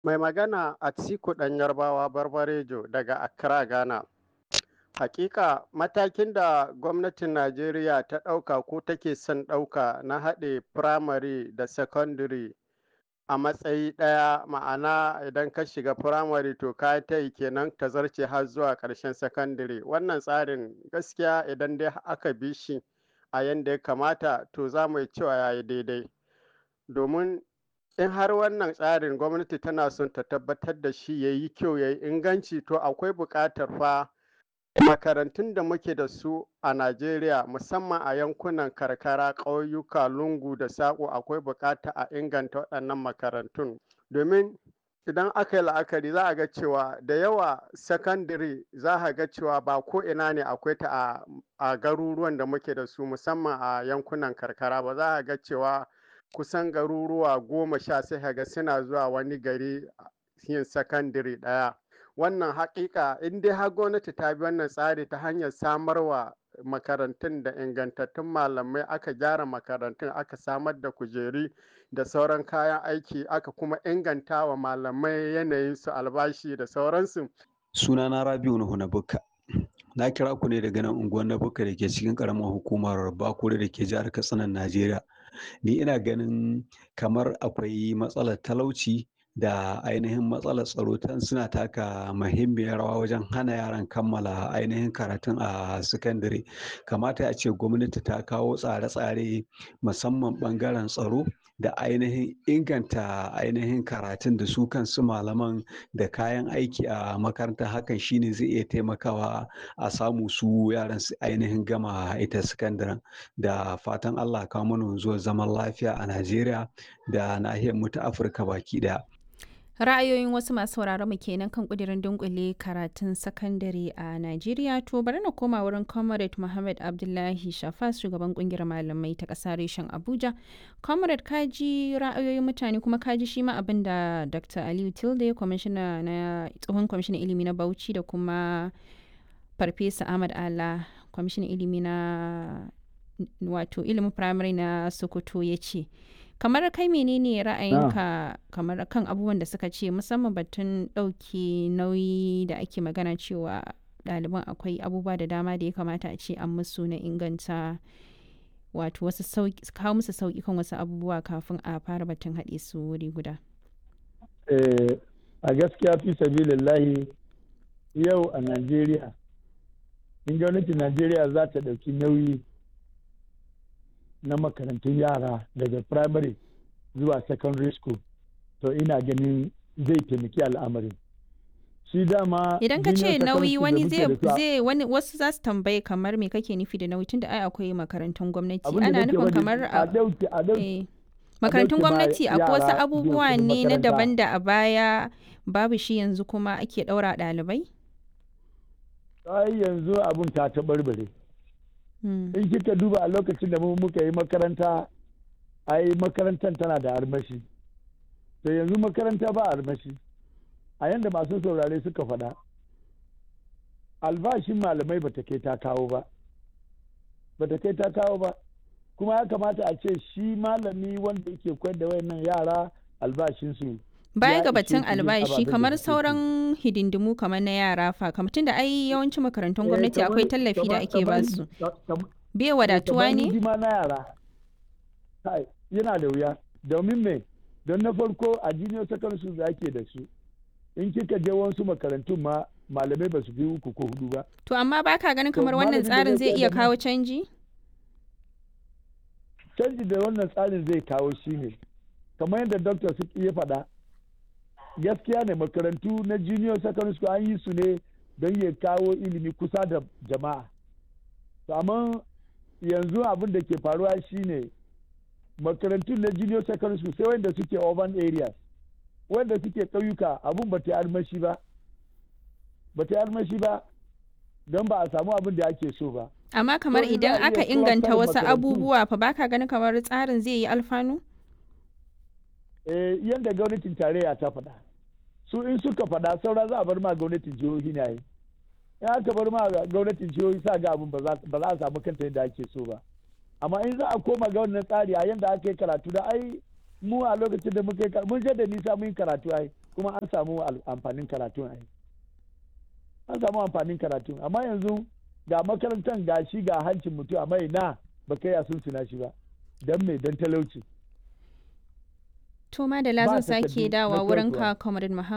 Mai magana Atiku ɗan Yarbawa Barbarejo daga Accra, Ghana. Hakika matakin da gwamnatin Najeriya ta ɗauka ko take son ɗauka na haɗe firamare da sakandare a matsayi ɗaya ma'ana idan ka shiga firamare to ka ta yi kenan ta zarce har zuwa ƙarshen sakandare wannan tsarin gaskiya idan dai aka bi shi a yanda ya kamata to za mu cewa ya yi daidai domin in har wannan tsarin gwamnati tana son ta tabbatar da shi ya yi kyau ya yi inganci to akwai buƙatar fa makarantun da muke da su a Najeriya musamman a yankunan karkara ƙauyuka lungu da saƙo akwai buƙata a inganta waɗannan makarantun domin idan aka yi la'akari za a ga cewa da yawa sakandare za a ga cewa ba ko ina ne akwai ta a garuruwan da muke da su musamman a yankunan karkara ba za a ga cewa kusan garuruwa goma sha sai ga suna zuwa wani gari yin sakandare ɗaya wannan haƙiƙa in dai har gwamnati ta bi wannan tsari ta hanyar samarwa makarantun da ingantattun malamai aka gyara makarantun aka samar da kujeri da sauran kayan aiki aka kuma inganta wa malamai yanayin su albashi da sauransu. sunana rabiu nuhu na bukka na kira ku ne daga nan unguwar na bukka da ke cikin karamar hukumar bakure da ke jihar katsinan najeriya ni ina ganin kamar akwai matsalar talauci da ainihin matsalar tsaro tan suna taka muhimmiyar rawa wajen hana yaran kammala ainihin karatun a sakandare kamata a ce gwamnati ta kawo tsare-tsare musamman ɓangaren tsaro da ainihin inganta ainihin karatun da su kansu malaman da kayan aiki a makaranta hakan shine zai iya taimakawa a samu su yaran su ainihin gama ita sakandaren da fatan allah kawo mana zuwa zaman lafiya a najeriya da nahiyar mu ta afirka baki daya ra'ayoyin wasu masu sauraron mu kenan kan kudirin dunkule karatun sakandare a Najeriya to bari na koma wurin Comrade Muhammad Abdullahi Shafas shugaban kungiyar malamai ta ƙasa reshen Abuja. Comrade kaji ra'ayoyin mutane kuma kaji shi ma abin da Dr. Aliyu Tilde kwamishina na tsohon kwamishinan ilimi na Bauchi da kuma Farfesa Ahmad Ala kwamishinan ilimi na wato ilimin firamare na Sokoto ya ce. kamar kai menene ra'ayinka kamar kan abubuwan da suka ce musamman batun ɗauki nauyi da ake magana cewa ɗaliban akwai abubuwa da dama da ya kamata a ce an musu na inganta wato wasu kawo musu sauƙi kan wasu abubuwa kafin a fara batun haɗe su wuri guda a gaskiya fi sabilillahi yau a najeriya in gwamnatin najeriya za ta ɗauki nauyi na makarantun yara daga primary zuwa secondary school to ina ganin zai taimaki al'amarin shi dama idan ka ce nauyi wani zai wani wasu za su tambaye kamar me kake nufi da nauyi tunda ai akwai makarantun gwamnati ana nufin kamar a makarantun gwamnati akwai wasu abubuwa ne na daban da a baya babu shi yanzu kuma ake ɗaura ɗalibai ai yanzu abun ta taɓarɓare in kika duba a lokacin da muka yi makaranta ai makarantar tana da armashi to yanzu makaranta ba armashi a yadda masu saurare suka faɗa albashin malamai ba ta kai ta kawo ba ba ta kai ta kawo ba kuma ya kamata a ce shi malami wanda yake koyar da wayannan yara albashinsu baya ga batun albashi kamar sauran hidindimu kamar na yara fa kamar tunda ai yawancin makarantun gwamnati akwai tallafi da ake ba su bai wadatuwa ne na yara yana da wuya domin me don na farko a junior secondary school da ake da su in kika je wasu makarantun ma malamai ba su fi uku ko hudu ba to amma baka ganin kamar wannan tsarin zai iya kawo canji canji da wannan tsarin zai kawo shine kamar yadda doctor su iya faɗa gaskiya ne makarantu na junior secondary school an yi su ne don ya kawo ilimi kusa da jama'a amma yanzu abin da ke faruwa shine makarantu na junior secondary school sai wanda suke urban areas wanda suke ƙauyuka abin ba ta armashi ba ba ta armashi ba don ba a samu abin da ake so ba amma kamar idan aka inganta wasu abubuwa fa baka ganin kamar tsarin zai yi alfanu yadda gwamnatin tarayya ta faɗa su in suka faɗa saura za a bar ma gwamnatin jihohi na yi in aka bar ma gwamnatin jihohi sa ga abin ba za a samu kanta yadda ake so ba amma in za a koma ga wannan tsari a yadda aka yi karatu da ai mu a lokacin da muka yi mun je da nisa mun yi karatu ai kuma an samu amfanin karatun ai an samu amfanin karatun amma yanzu ga makarantar ga shi ga hancin mutum amma ina ba kai a sun shi ba don me don talauci To ma da lazan sake dawa wurin ka Comrade Muhammad